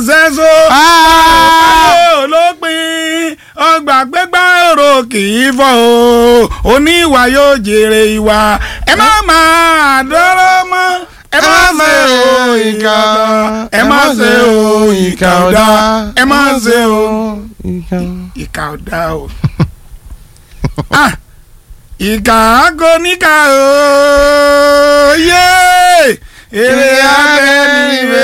ṣẹ́so olópin ọgbà gbégbá èrò kì í fọ́ o oníwà yóò jèrè ìwà ẹ má máa dọ́rọ́ mọ́ ẹ má ṣe o ìkà ọ̀dà ẹ má ṣe o ìkà ọ̀dà ẹ má ṣe o ìkà ọ̀dà o. Ah, ìkà agoníkà o yé èrè abẹ́ni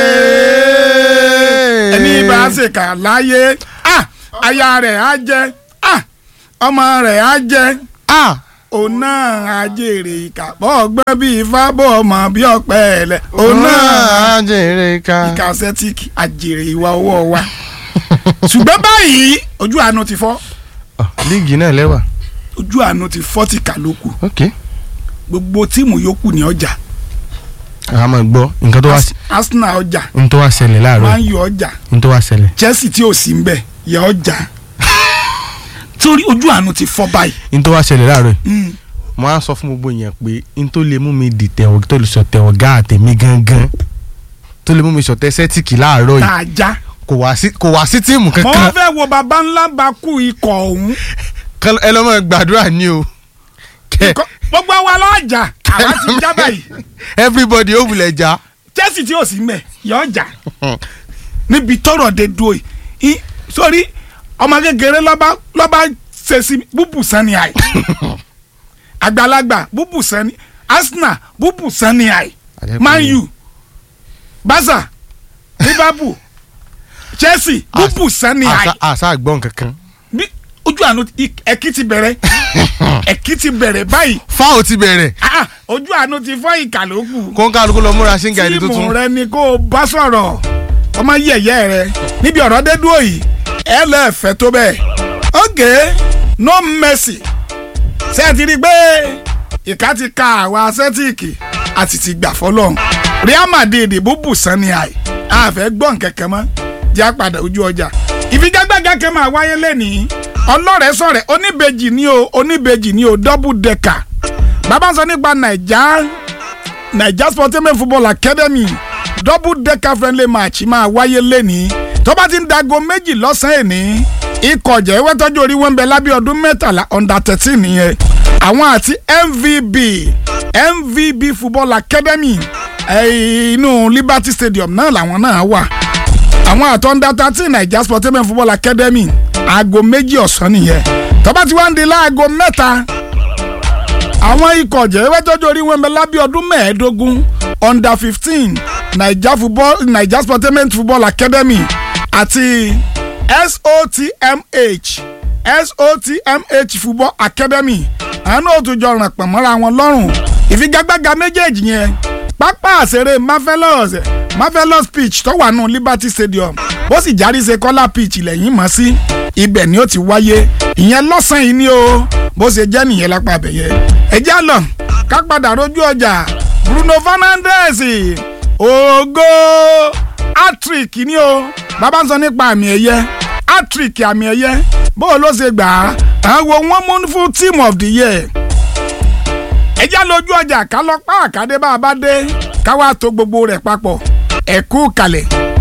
rẹ̀ ẹni bá ṣèkà láyé ah, aya rẹ̀ á jẹ́ ah, ọmọ rẹ̀ á jẹ́ òun náà á jèrè ìkà bọ́ ọgbẹ́ bíi ifá bọ́ ọmọ bí ọ̀pẹ ẹ̀lẹ̀ òun náà jèrè ká. ìkà sẹ́tíkì àjèrè ìwà ọwọ́ wa ṣùgbọ́n báyìí ojú àánú ti fọ́ líìgì náà lẹ́wà. ojú àánú ti fọ́ ti kà lóku ok. gbogbo tíìmù yòókù ní ọjà a máa gbọ́ nǹkan tó wá Ars- Arsenal ọjà n tó wá ṣẹlẹ̀ láàárọ̀ Man yìí U ọjà n tó wá ṣẹlẹ̀. Chelsea tí ò sí ń bẹ̀ yẹ ọjà torí ojú àánú ti fọ́ báyìí n tó wá ṣẹlẹ̀ láàárọ̀ yìí Mm. mo á sọ fún gbogbo yẹn pé n tó lè mú mi di tẹ̀wọ̀ tó lè sọ tẹ̀wọ̀ gá àtẹ̀mí gangan tó lè mú mi sọtẹ́ sẹ́tìkì láàárọ̀ tá yìí a já kò wá sí kò wá sí tíìmù mo kankan fẹ́ wo baba ńlá bá kú ikọ̀ ọ̀hún Kán- ẹ lọ́ mọ̀ gbàdúrà ní o kẹ Ikọ̀- gbogbo wa lọ́jà àwa ti já báyìí everybody ó wulẹ̀ já Chelsea tí ò sí ń bẹ̀ yẹ ọjà níbi tọrọ de dúró yìí í- sórí ọmọ kékeré lọ́ba lọ́ba ṣe sí búbù sani àì àgbàlagbà búbù sani Arsenal búbù sani àì Àdẹ́kùn Man ni. U Barca Liverpool Chelsea búbù sani àì àṣà àṣà àgbọ̀n kankan bí ojú àánú i- ẹ̀kí ti bẹ̀rẹ̀ ẹ̀kí ti bẹ̀rẹ̀ báyìí fáwọn ti bẹ̀rẹ̀ Ah, ojú àánú ti fọ́ ìkà ló kù kó ń kálukú lọ múra sí gàdí tíìmù tuntun rẹ ni kó o bá sọ̀rọ̀ ọmọ yẹ̀yẹ́ rẹ níbi ọ̀rọ̀ dé dúró yìí ẹ lẹ́ẹ̀fẹ́ tó bẹ́ẹ̀ ok no mercy ṣé ẹ ti rí i pé ìka ti ka àwa sẹ́tíìkì àti ti gbà fọlọ́n Real Madrid búbù sanni àì àfẹ́ gbọ́n kẹ̀kẹ́ mọ́ jẹ́ àpàdé ojú ọjà ìfigagbága kan máa wáyé lẹ́nìí ọlọ́rẹ̀ sọ̀rẹ̀ oníbejì ni o oníbejì ni o double decker bàbá sọ nípa nàìjà naija sportainment football academy double decker friendly match máa wáyé lẹ́nìí tó bá ti ń dago méjì lọ́sàn-án èní ikọ̀ jẹ́wẹ́ tọ́jú orí wọn bẹ lábẹ́ ọdún mẹ́tàlá under thirteen nìyẹn àwọn àti mvb mvb football academy eh, inú liberty stadium náà làwọn náà wà àwọn àtọ́ under thirteen naija sportainment football academy aago méjì ọ̀sán nìyẹn tó bá ti wá ń di láago mẹ́ta àwọn ikọ̀ jẹ́wẹ́ tọ́jú orí wọn bẹ lábẹ́ ọdún mẹ́ẹ̀ẹ́dógún under fifteen naija football naija sportainment football academy àti sotmh sotmh football academy àwọn náà tún jọ ràn pọ̀ mọ́ra wọn lọ́rùn ìfigagbága méjèèjì yẹn pápá àṣeré marvelous marvelous pitch tó wà nù liberty stadium bó sì járí ṣe kọ́lá pitch lẹ́yìn mọ́ sí ibẹ̀ ni ó ti wáyé ìyẹn lọ́sàn-án yìí ni o bó ṣe jẹ́ nìyẹn lápá abẹ́yẹ ẹjẹ́ àlọ́ ká padà rojú ọjà bruno fernandes ògo hattrick ni o bàbá ń sọ nípa àmì ẹ̀yẹ hattrick àmì ẹ̀yẹ bó o ló ṣe gbà á àwọn wọn mú fún team of the year ẹjẹ́ lójú ọjà ká lọ pa àkàdé bá a bá dé ká wá tó gbogbo rẹ̀ papọ̀ ẹ̀kú kalẹ̀.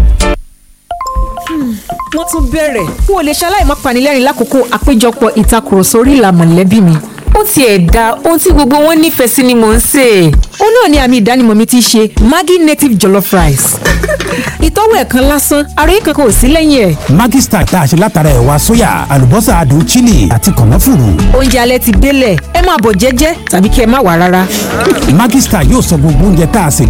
wọ́n tún bẹ̀rẹ̀ n ò lè ṣaláì má panilẹ́rìn lákòókò àpéjọpọ̀ ìtakùrọ̀sọ orí ìlà mọ̀lẹ́bí mi ó tiẹ̀ da ohun tí gbogbo wọn nífẹ̀ẹ́ sí ni mò ń sè é ó náà ni àmì ìdánimọ̀ mi ti ṣe Maggi native jollof rice ìtọ́wò ẹ̀kan lásán àròyé kankan ò sí lẹ́yìn ẹ̀ Maggi Star tá a ṣe látara ẹ̀wà sóyà àlùbọ́sà adùn chili àti kànáfùrù. oúnjẹ alẹ́ ti délẹ̀ ẹ máa bọ̀ jẹ́jẹ́ tàbí kí ẹ má wà rárá. Maggi Star yóò sọ gbogbo oúnjẹ tá a sè